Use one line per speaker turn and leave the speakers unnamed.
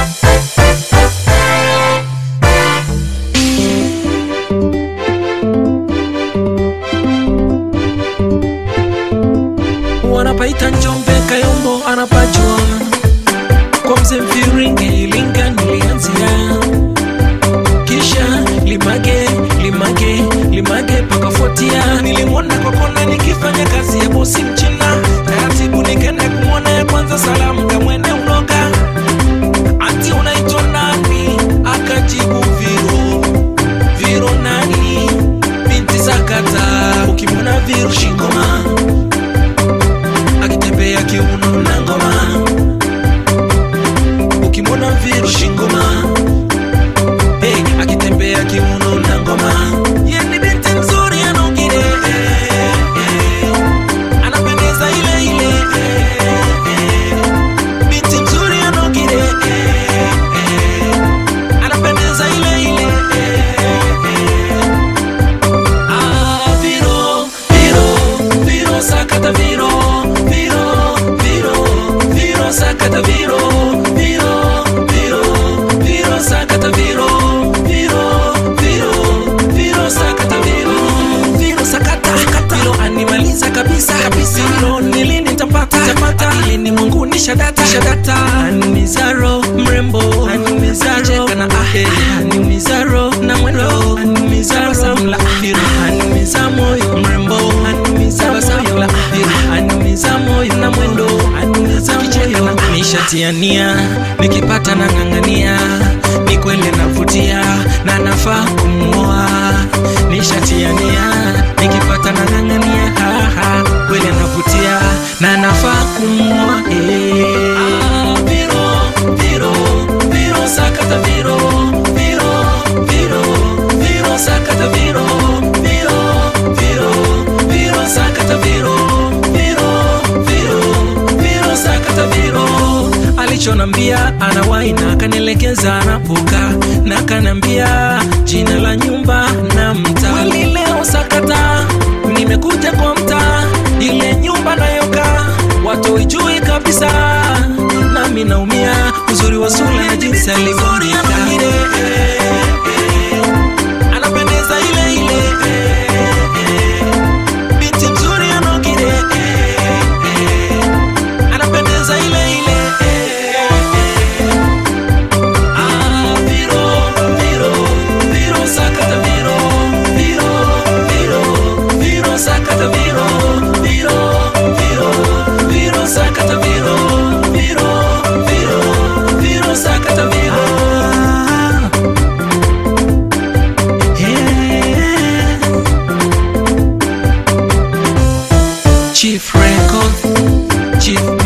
wanapaita Njombe, Kayombo anapajua kwa mzee Mfiringe, Ilinga nilianzia, kisha Limage, Limage, Limage pakafuatia. Nilimwona kwa kona nikifanya kazi ya bosi Mchina, taratibu nikaenda kumwona ya kwanza, salamu kamwene unoga, ati unaitwa nani? Akajibu Viro, Viro nani? Binti Zakata, ukimwona Viro shingoma akitembea kiuno na ngoma, ukimwona Viro shingoma, hey, akitembea kiuno na ngoma. Ye ni binti mzuri anaongire, eh, eh, anapendeza ile ile, eh, eh, binti mzuri anaongire, eh, eh, anapendeza ile ile, eh, eh. Ah, Viro, Viro, Viro, sakata Viro, Viro, Viro, Viro, sakata Viro, Viro, Viro, Viro, sakata Viro, Viro, Viro, Viro, sakata Viro, Viro, sakata, sakata. Viro animaliza kabisa kabisa. Viro ni lini nitapata tapata, yeye ni Mungu ni shadata shadata, animizaro mrembo, animizaro kana ahe, animizaro na mwendo, animizaro samla Viro animiza moyo mrembo, animiza moyo Viro animiza moyo na mwendo, animiza moyo nishatiania, nikipata na ng'ang'ania, ni kweli navutia na nafaa kumwoa, nishatiania, nikipata na ng'ang'ania, haha, kweli navutia na nafaa kumwoa eh. Ah, Viro, Viro, Viro, sakata Viro, Viro, Viro, Viro, sakata Viro, Viro, Viro, Viro, sakata Viro, Viro, Viro, Viro, sakata Viro. Alichonambia anawahi na akanielekeza anapoka na kanambia jina la nyumba na mtaa. Kweli leo sakata, nimekuja kwa mtaa, ile nyumba nayoka watu ijui kabisa, nami naumia uzuri wa sura na jinsi alivyonika anapendeza ile ile binti mzuri anogire anapendeza ile ile Ah, Viro, Viro, Viro, sakata Viro, Viro, Viro, Viro, sakata Viro, Viro, Viro, Viro, sakata Viro, Viro, Viro, Viro, sakata Viro. Yeah. Chief Record, Chief